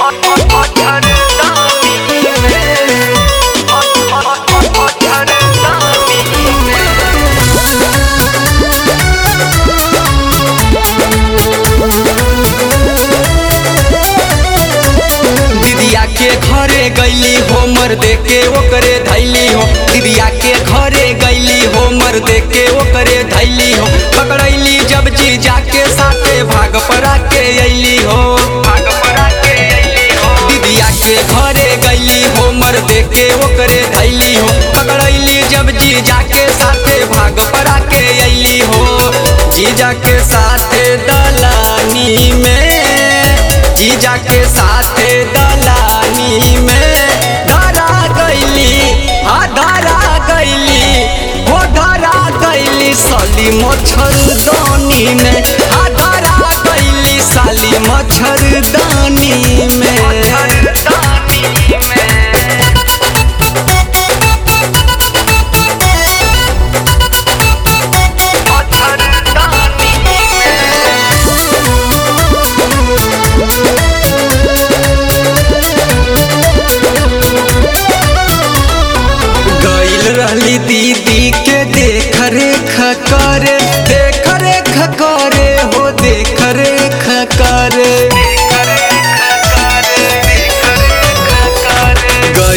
दीदिया के घरे गईली होमर देके ओकरे धैली हो दीदिया के घरे गईली होमर देके ओकरे धैली हो पकड़ैली जब जी जाके साथे भाग पड़ा के अइली हो भाग पड़ा के अइली हो दीदिया के घरे गईली होमर देके ओकरे धैली हो पकड़ैली जब जी जाके साथे भाग पड़ा के अइली हो जीजा के साथे दलानी में जीजा के साथे दलानी में धरा गईली हाँ धरा गईली हो धरा गईली साली मच्छरदानी में हाँ धरा गईली साली मच्छर